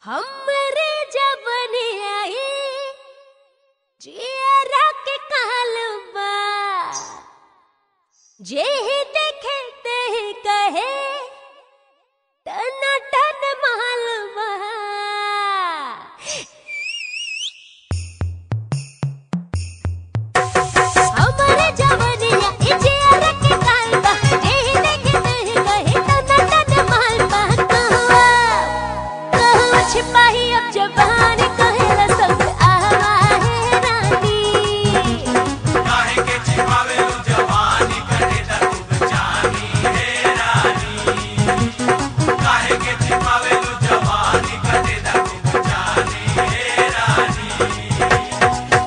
हमरे जवनियाई जियरा के कालबा जेहि देखे तेहि कहे टना टन मालबा हमरे जवनिया ई जियरा के कालबा जेहि देखे तेहि कहे टना टन मालबा कहवा कहवा छिपाही अब जबान कहेला सब आवा है रानी काहे के छिपावेलू जवानी करे दा तू जानी हे रानी काहे के छिपावेलू जवानी करे दा तू जानी हे रानी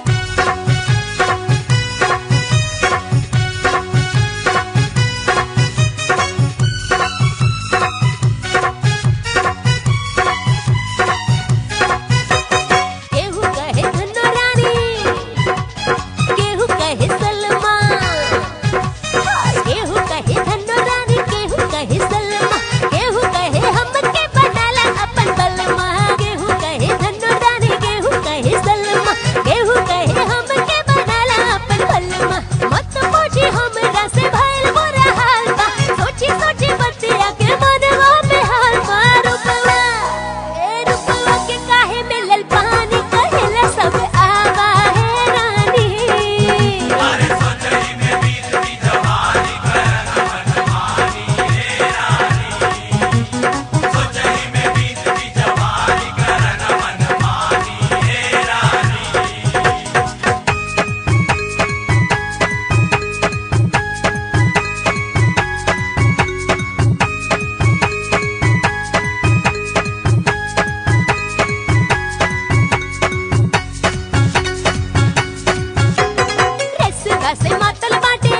केहू कहे धनो रानी केहू कहे सलमा केहू कहे धनो रानी केहू कहे सलमा केहू कहे हमके बनाला अपन बलमा केहू कहे धनो रानी केहू कहे सलमा केहू कहे हमके बनाला अपन बलमा मत पूछी हमरा से भइल बुरा हाल बा सोची सोची बतिया के मनवा में हाल मार रुपवा ए रुपवा के काहे मिलल पानी कहेला सब आवा है रानी अरे सोचही में बीत दी जवानी करना मनमानी हे रानी सोचही में बीत दी जवानी करना मनमानी हे रानी रसवा से मातल बाटे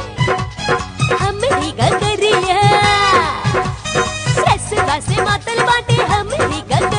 हमरी गगरिया रसवा से मातल बाटे हमरी गगरिया